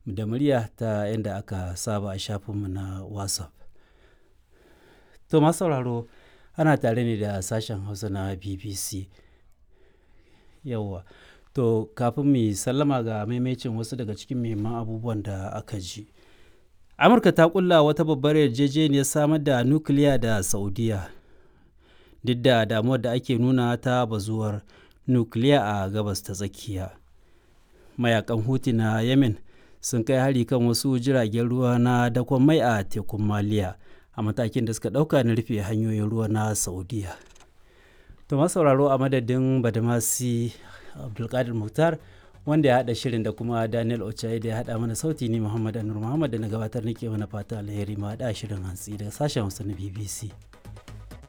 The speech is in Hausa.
da murya ta yadda aka saba a shafinmu na WhatsApp. To masu sauraro ana tare ne da sashen Hausa na BBC. Yawwa. To kafin mu sallama ga maimacin wasu daga cikin muhimman abubuwan da aka ji. Amurka ta kulla wata babbar yarjejeniyar samar da nukiliya da Saudiya. Duk da damuwar da ake nuna ta bazuwar nukiliya a gabas ta tsakiya. Mayakan Huti na Yemen sun kai hari kan wasu jiragen ruwa na dakon mai a tekun Maliya a matakin da suka ɗauka na rufe hanyoyin ruwa na Saudiya. To sauraro a madadin Badamasi Abdulkadir Mukhtar wanda ya haɗa shirin da kuma Daniel Ochaye da ya haɗa mana sauti ni Muhammad Anur Muhammad da na gabatar nake mana fata alheri ma haɗa shirin hantsi daga sashen Hausa na BBC.